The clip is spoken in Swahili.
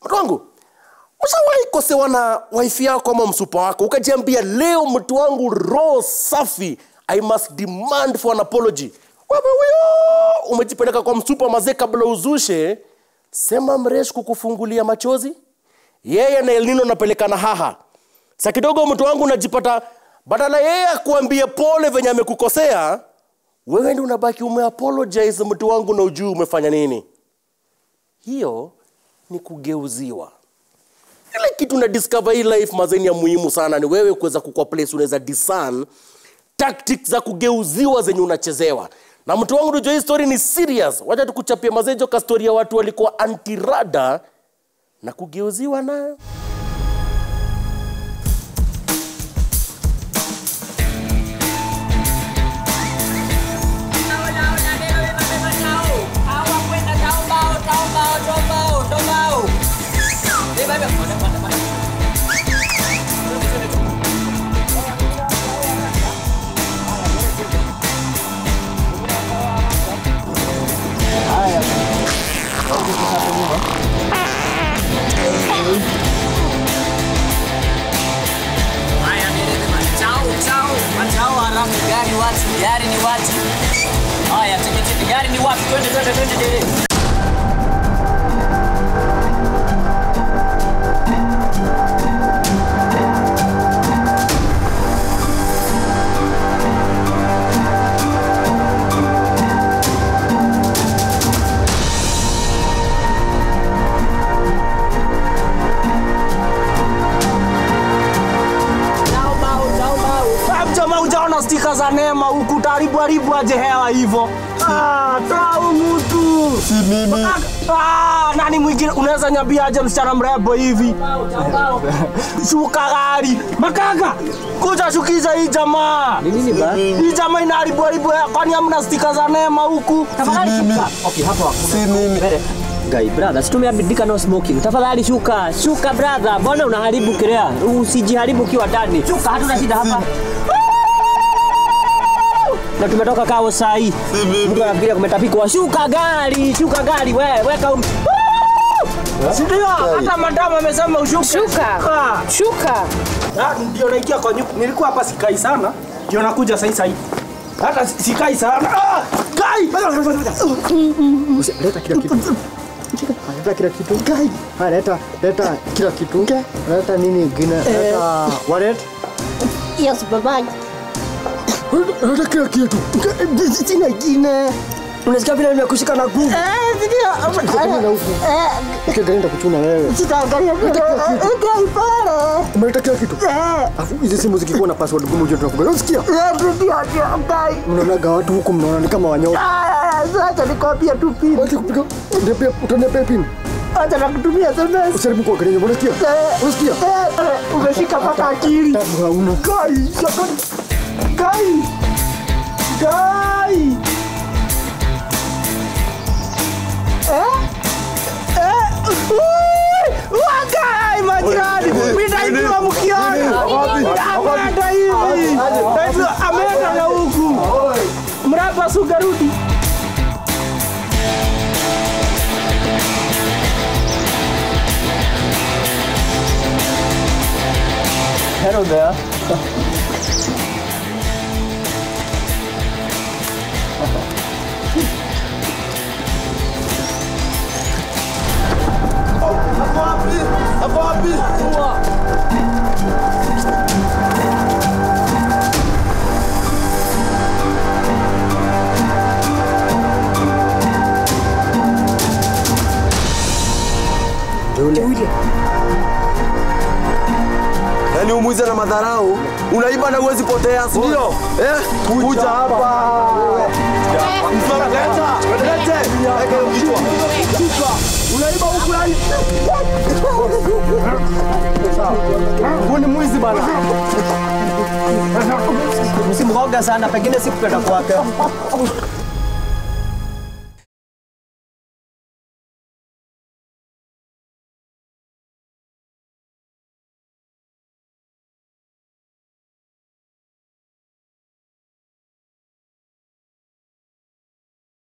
watu wangu ushawahi kosewa na wifi yako ama msupa wako ukajiambia leo mtu wangu roho safi i must demand for an apology wewe huyo umejipeleka kwa msupa mazee kabla uzushe sema mresh kukufungulia machozi yeye na elnino napelekana haha sa kidogo mtu wangu unajipata badala yeye akuambie pole venye amekukosea wewe ndi unabaki umeapologize mtu wangu na ujuu umefanya nini hiyo ni kugeuziwa ile kitu na discover hii life mazeni ya muhimu sana ni wewe kuweza kukua place unaweza discern tactics za kugeuziwa zenye unachezewa na mtu wangu unajua hii story ni serious wacha tukuchapia mazejo ka story ya watu walikuwa antirada na kugeuziwa nayo Haya, dereva, chao chao, machao haramu, gari watu, gari ni watu. Haya, tikiti, gari ni watu, twende twende twende dereva. jamaa ujaona stika za neema huku utaharibu haribu aje hewa hivyo Ah, toa mtu si mimi Ah, nani mwingine unaweza nyambia aje msichana mrembo hivi shuka gari makaka kuja shukiza hii jamaa Nini ba? hii jamaa inaharibu haribu hewa kwani hamna stika za neema huku Tafadhali mimi. shuka. Okay, hapo hapo. si mimi Guy, brother, situmeabidika no smoking. Tafadhali shuka, shuka brother. Mbona unaharibu kirea? Usijiharibu ukiwa ndani. Shuka, hatuna shida hapa. Na tumetoka kao saa hii. Mtu anafikiria kumetapikwa. Shuka gari, shuka gari, we, weka um... sindio hata madamu amesema ushuke Shuka. Ah. Shuka. Ah, ndio naingia kwa nyumba. Nilikuwa hapa sikai sana, ndio nakuja sasa hivi. Hata si- sikai sana. Ah, kai! leta kila kitu leta kila kitu Haya, leta leta kila kitu leta nini ingine leta wallet Yes, baba. leta kila kitu sina ingine Unasikia vile nimekushika na nguvu. Eh, ndio. Utakwenda huku. Eh, Ukienda kuchuna wewe sitaangalia video. Ndio pale. umeleta kila kitu afu hizi simu zikikuwa na password gumu ujue tunafunga unasikia Eh, ndio ndio kai. mnaonaga watu huku mnaona ni kama wanyoka Ah, sasa nikwambia tu pini. wacha kupiga niambia utaniambia pin Acha nakutumia SMS. usijaribu kuangalia nyumba unasikia Eh, unasikia eh, umeshika mpaka akili. tabu hauna Kai! jamani. Kai! Kai! Eh? Eh, ui! Wakai majirani! Mimi naijua mkiona. Ameenda hivi. Naijua ameenda na huku. Mraba sugarudi. hello there Yaani umwize na madharau, unaiba na uwezi potea, si ndio? Eh, kuja hapa. Leta, lete. Weka hiyo kichwa. Kichwa. Unaiba huku yani. Huyu ni mwizi bana. Msimhoga sana, pengine sikupenda kwake.